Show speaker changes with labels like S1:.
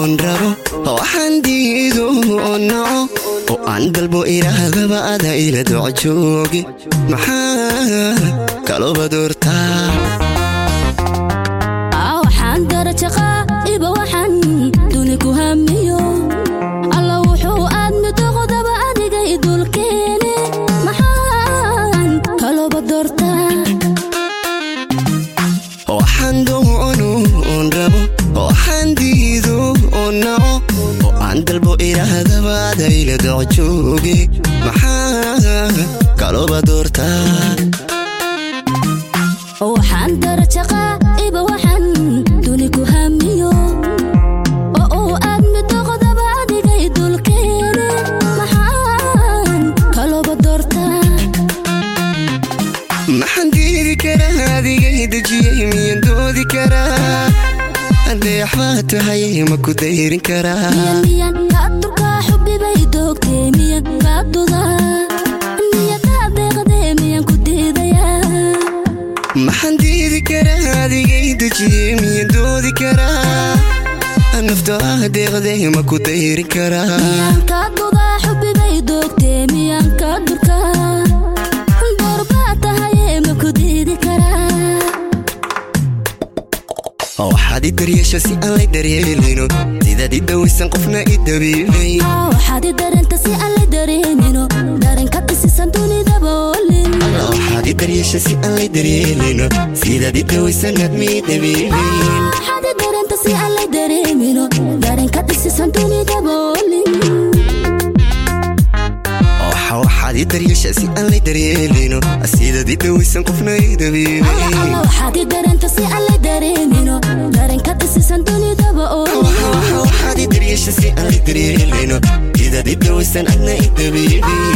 S1: oon rabo waxaan diido oo naco oo aan dalbo iraahdaba ada ila doco jooge maxaa kalooba doortaa
S2: waxaan darajaqaa iba waxaan duni ku hamiyo alla wuxuu aadmi doqodaba adiga idulkeene maxaan kalooba doortaa
S1: waxaan doono oon rabo waxaan diido oo naco oo aan dalbo iraahdaba ada ila doco jooge maxaa kalooba doortaa
S2: waxaan darajaqaa iba waxaan duni ku hamiyo oo uu aadmi doqodaba adiga idulkeene maxaan kalooba doortaa
S1: maxaan diidi karaa adigay dejiyey miyan doodi karaa adeex baa tahay ma ku dayrin karaa
S2: miyan miyan kaa durkaa xubbibay doogtee miyan kaa dudaa miyan kaa deeqdee miyan ku diidayaa
S1: maxaan diidi karaa adigay dejiyey miyan doodi karaa nafta ah deeqdee ma ku dayrin karaa
S2: miyan kaa dudaa xubbibay doogtee miyan kaa durkaa doorbaa tahayee ma ku diidi karaa
S1: waxaad i daryeesha si aan lay daryeelino sidaad i dawaysan qofna i dabiibay
S2: Aa, waxaad i dareenta si aan la dareemino dareenka dhisisan dunidaba olin
S1: waxaad i daryeesha si aan lay daryeelino sidaad i dawaysan aadmi dabiibay
S2: waxaad i dareenta si aan la dareemino dareenka dhisisan dunidaba olin
S1: waxa waxaad i daryeesha si aan lay daryeelino sidaad i dawaysan qofna i dabiibay
S2: alla waxaad i dareenta si aan la dareemino dareenka dhisisan dunidaba olin
S1: waxa waxaad i daryeesha si aan lay daryeelino sidaad i dawaysan adna i dabiibay